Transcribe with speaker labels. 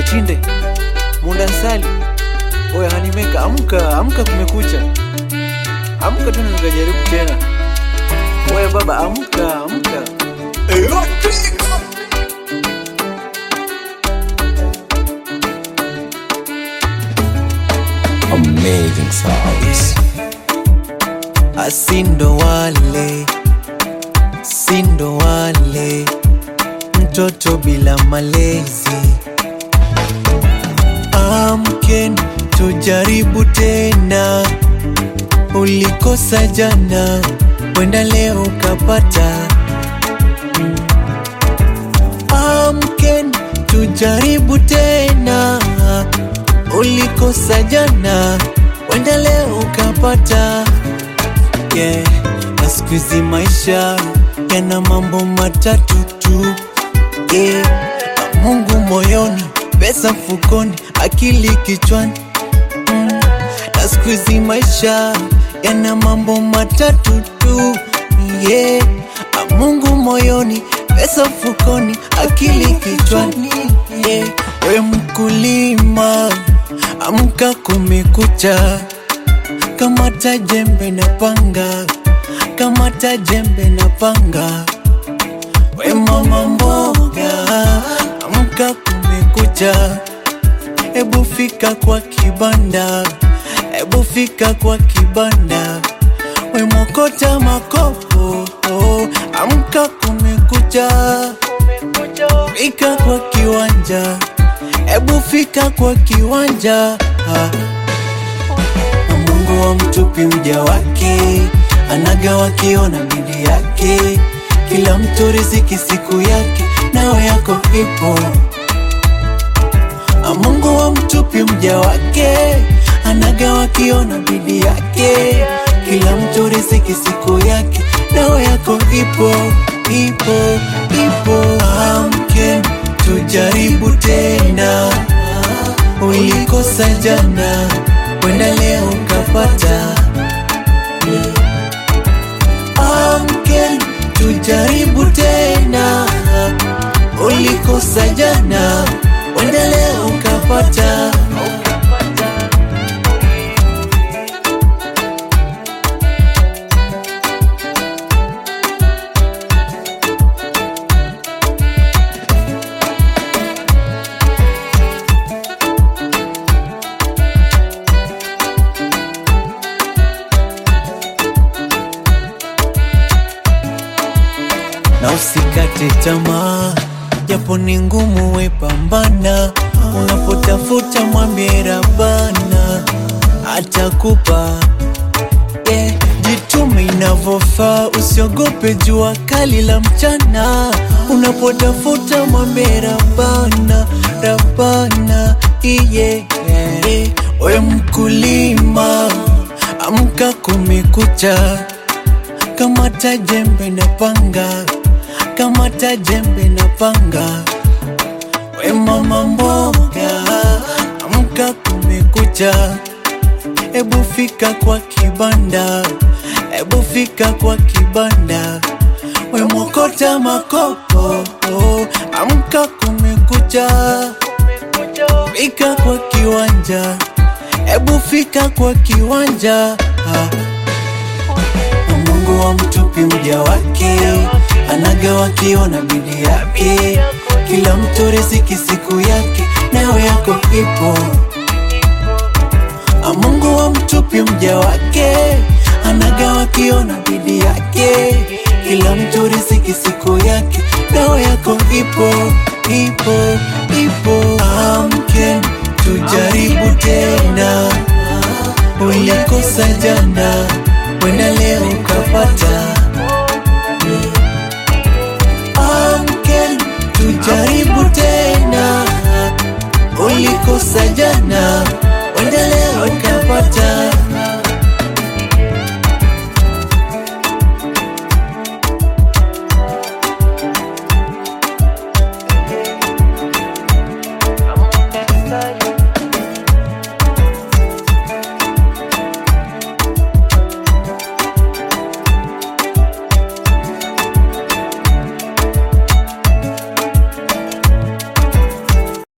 Speaker 1: Kachinde, Mundasali, oya Hanimeka, amka, amka, kumekucha, amka tena, nikajaribu tena. Oya baba, amka, amka.
Speaker 2: Amazing sounds.
Speaker 1: Asindo wale, sindo wale, mtoto bila malezi. Amken, tujaribu tena, ulikosa jana, wenda leo ukapata. Amken, tujaribu tena, ulikosa jana, wenda leo ukapata yeah. Na siku hizi maisha yana mambo matatu tu yeah. Na Mungu moyoni, pesa mfukoni, akili kichwani mm. Na siku hizi maisha yana mambo matatu tu yeah. Na Mungu moyoni, pesa mfukoni, akili kichwani yeah. We mkulima, amka kumekucha kamata jembe na panga, kamata jembe na panga. We mama mboga, amka kumekucha, ebu fika kwa kibanda, ebu fika kwa kibanda. We mokota makopo, amka kumekucha, fika kwa kiwanja, ebu fika kwa kiwanja ah. Na Mungu wa mtupi mja wake, anagawa kiona bidii yake. Kila mtu riziki siku yake, nawe yako ipo. Na Mungu wa mtupi mja wake, anagawa kiona bidii yake. Kila mtu riziki siku yake, nawe yako ipo, ipo, ipo. Amke tujaribu tena, ulikosa jana, wenda leo ukapata. Amke tujaribu tena, ulikosa jana, wenda leo ukapata. na usikate tamaa, japo ni ngumu, we pambana. Unapotafuta mwambie Rabana atakupa. Yeah, jitume inavyofaa, usiogope jua kali la mchana. Unapotafuta mwambie Rabana, Rabana iye yeah. We mkulima, amka kumekucha kamata jembe na panga, kamata jembe na panga. We mama mboga, amka kumekucha, ebu fika kwa kibanda, ebu fika kwa kibanda. We mokota makopo, amka kumekucha, fika kwa kiwanja, ebu fika kwa kiwanja ah. Na Mungu wa mtupi mja wake, anagawa kiona bidii yake. Kila mtu riziki siku yake, nawe yako ipo. Na Mungu wa mtupi mja wake, anagawa kiona bidii yake. Kila mtu riziki siku yake, nawe yako ipo, ipo, ipo. Amke tujaribu tena, ulikosa jana wenda leo ukapata. Amke tujaribu tena, ulikosa jana, wenda leo ukapata.